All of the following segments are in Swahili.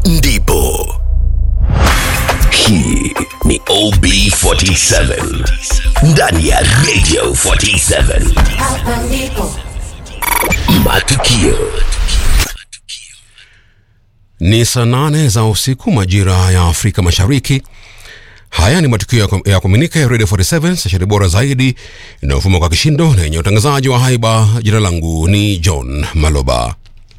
ndipo hii ni OB47 ndani ya Radio 47 Hapa ndipo matukio Ni saa nane za usiku majira ya Afrika Mashariki. Haya ni matukio ya kum- ya kuaminika ya Radio 47 stesheni bora zaidi inayofuma kwa kishindo na yenye utangazaji wa haiba. Jina langu ni John Maloba.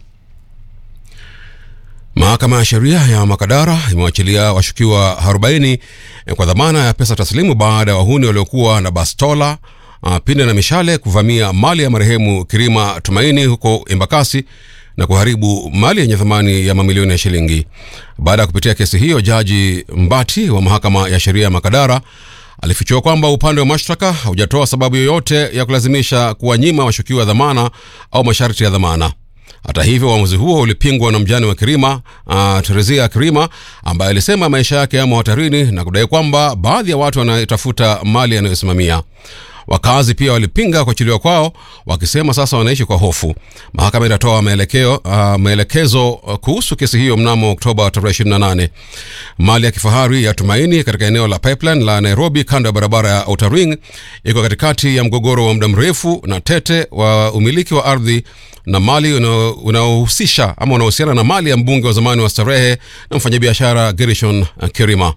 Mahakama ya sheria ya Makadara imewachilia washukiwa 40 kwa dhamana ya pesa taslimu baada ya wahuni waliokuwa na bastola uh, pinde na mishale kuvamia mali ya marehemu Kirima Tumaini huko Embakasi na kuharibu mali yenye thamani ya mamilioni ya shilingi. Baada ya kupitia kesi hiyo, jaji Mbati wa mahakama ya sheria ya Makadara alifichua kwamba upande wa mashtaka haujatoa sababu yoyote ya kulazimisha kuwanyima washukiwa dhamana au masharti ya dhamana. Hata hivyo uamuzi huo ulipingwa na mjane wa Kirima uh, Terezia Kirima ambaye alisema maisha yake yamo hatarini na kudai kwamba baadhi ya watu wanatafuta mali anayosimamia. Wakazi pia walipinga kuachiliwa kwao wakisema sasa wanaishi kwa hofu. Mahakama itatoa maelekeo, uh, maelekezo uh, kuhusu kesi hiyo mnamo Oktoba tarehe 28. Mali ya kifahari ya Tumaini katika eneo la Pipeline la Nairobi kando ya barabara ya Outer Ring iko katikati ya mgogoro wa muda mrefu na tete wa umiliki wa ardhi na mali unao- unaohusisha ama unaohusiana na mali ya mbunge wa zamani wa Starehe na mfanyabiashara Gerishon uh, Kirima.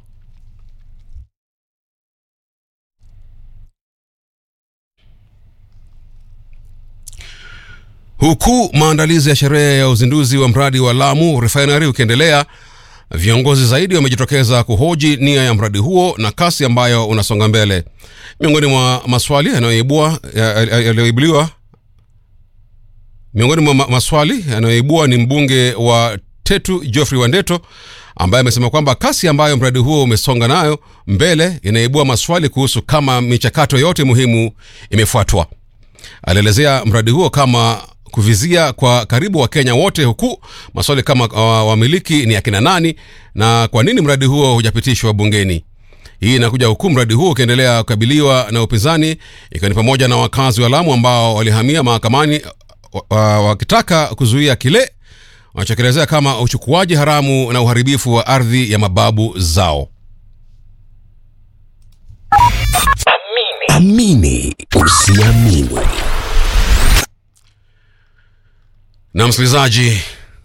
Huku maandalizi ya sherehe ya uzinduzi wa mradi wa Lamu Refinery ukiendelea, viongozi zaidi wamejitokeza kuhoji nia ya mradi huo na kasi ambayo unasonga mbele. Miongoni mwa maswali yanayoibua ya- ya- yaliyoibuliwa miongoni mwa ma- maswali yanayoibua ni mbunge wa Tetu Geoffrey Wandeto ambaye amesema kwamba kasi ambayo mradi huo umesonga nayo mbele inaibua maswali kuhusu kama michakato yote muhimu imefuatwa. Alielezea mradi huo kama kuvizia kwa karibu Wakenya wote, huku maswali kama uh, wamiliki ni akina nani na kwa nini mradi huo hujapitishwa bungeni. Hii inakuja huku mradi huo ukiendelea kukabiliwa na upinzani, ikiwa ni pamoja na wakazi wa Lamu ambao walihamia mahakamani wa- wa- wakitaka kuzuia kile wanachokielezea kama uchukuaji haramu na uharibifu wa ardhi ya mababu zao. amini usiamini Na msikilizaji,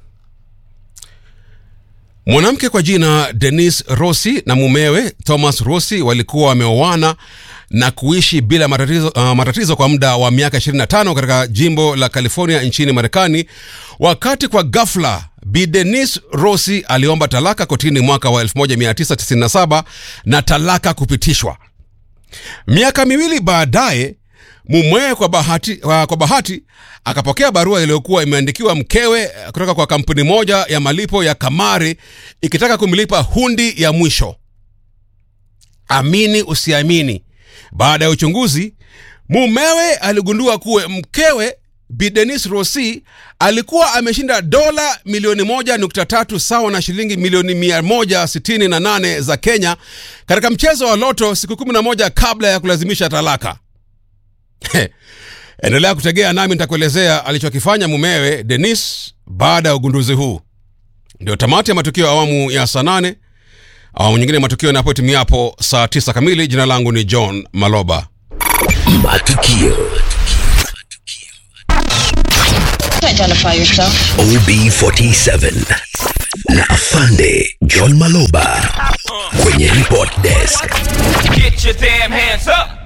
mwanamke kwa jina Denise Rossi na mumewe Thomas Rossi walikuwa wameoana na kuishi bila matatizo, uh, matatizo kwa muda wa miaka 25 katika jimbo la California nchini Marekani, wakati kwa ghafla Bi Denise Rossi aliomba talaka kotini mwaka wa 1997 na talaka kupitishwa. Miaka miwili baadaye mumwewe kwa bahati, kwa kwa bahati akapokea barua iliyokuwa imeandikiwa mkewe eh, kutoka kwa kampuni moja ya malipo ya kamari ikitaka kumlipa hundi ya mwisho. Amini usiamini, baada ya uchunguzi mumewe aligundua kuwa mkewe Bi Denise Rossi alikuwa ameshinda dola milioni moja nukta tatu sawa na shilingi milioni mia moja sitini na nane za Kenya katika mchezo wa loto siku kumi na moja kabla ya kulazimisha talaka. Endelea kutegea nami nitakuelezea alichokifanya mumewe Denis baada ya ugunduzi huu. Ndio tamati ya matukio ya awamu ya saa nane. Awamu nyingine ya matukio inapoitimiapo saa tisa kamili. Jina langu ni John Maloba. matukio identify yourself. OB47 na afande John Maloba kwenye report desk Get your damn hands up.